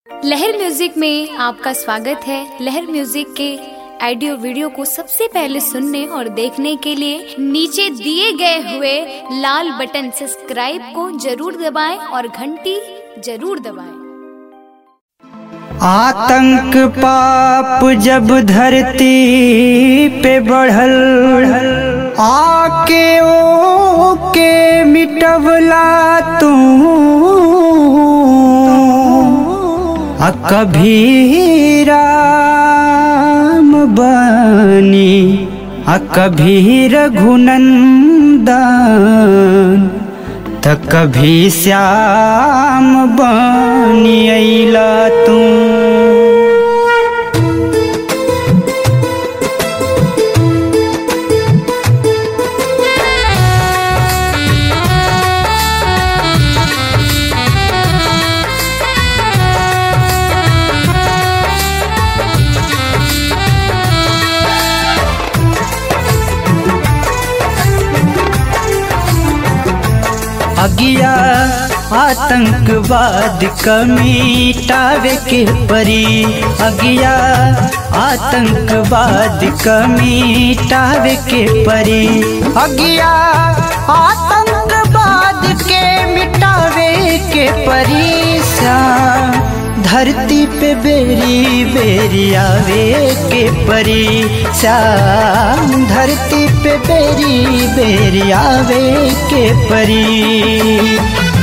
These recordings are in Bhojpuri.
लहर म्यूजिक में आपका स्वागत है लहर म्यूजिक के ऑडियो वीडियो को सबसे पहले सुनने और देखने के लिए नीचे दिए गए हुए लाल बटन सब्सक्राइब को जरूर दबाएं और घंटी जरूर दबाएं आतंक पाप जब धरती पे बढ़ल आके ओ के मिटवला तू आ कभी राम बनी आ कभी रघुनंदन त कभी श्याम बनी अइला तू अगिया आतंकवाद कमीटावे के परी अगिया आतंकवाद कमीटावे के परी अगिया आतंकवाद के मिटावे के परी श्याम धरती पे बेरी बेरी आवे के परी श्याम धरती पे बेरी बेरी आवे के परी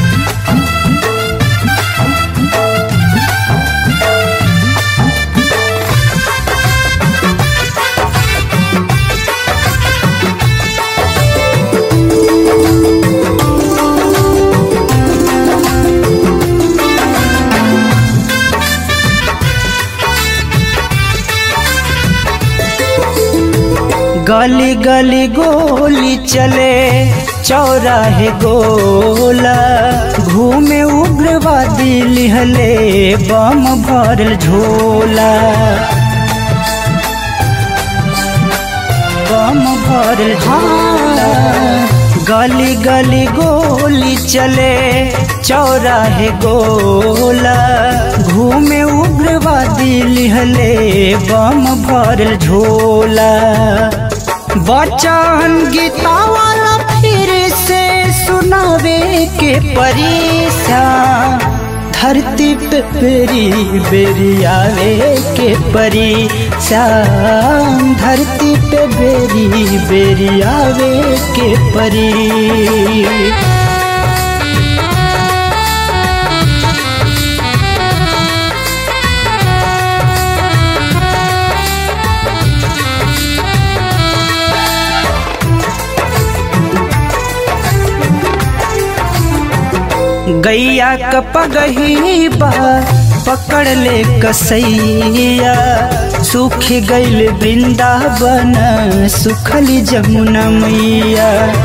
गली गली गोली चले चौराहे गोला घूमे उग्रवादी लिहले बम भरल झोला बम भरल झोला गली गली गोली चले चौराहे गोला घूमे उग्रवादी लिहले बम भरल झोला बचन गीता वाला फिर से सुनावे के परीक्षा धरती पे बेरी बेरी आवे के परी श्याम धरती पे बेरी बेरी आवे के परी गैया कपगही बा पकड़ ले कसैया सूख गईल वृंदावन सुखली जमुना मैया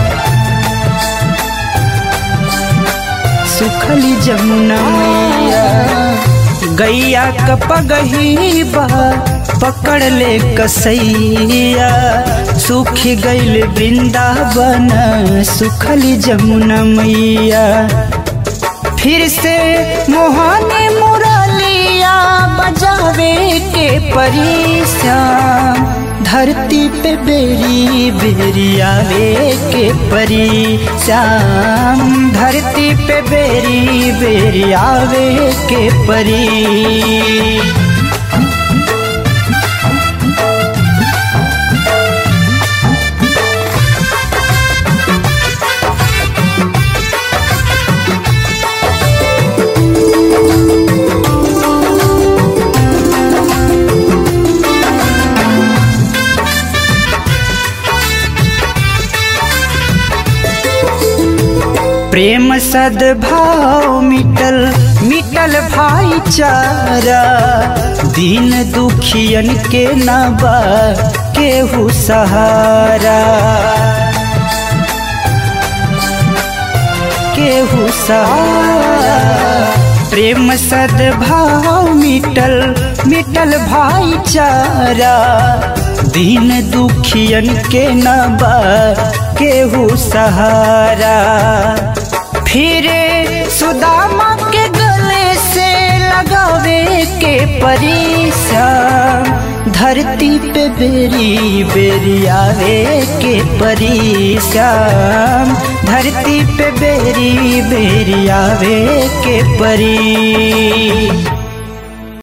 सुखली जमुना मैया गैया कपगही बा पकड़ ले कसैया सूख गईल वृंदावन सुखली जमुना मैया फिर से मोहनी मुरलिया बजावे के परीक्षा धरती पे बेरी बेरी आवे के परी श्याम धरती पे बेरी बेरी आवे के परी प्रेम सद्भाव मिटल मिटल भाईचारा दीन दुखियन के नबा केहू सहारा केहू सहारा प्रेम सद्भाव मिटल मिटल भाईचारा दीन दुखियन के नबा केहू सहारा फिर सुदामा के गले से लगावे के परेशान धरती पे बेरी बेरी आवे के परेशान धरती पे बेरी बेरी आवे के परी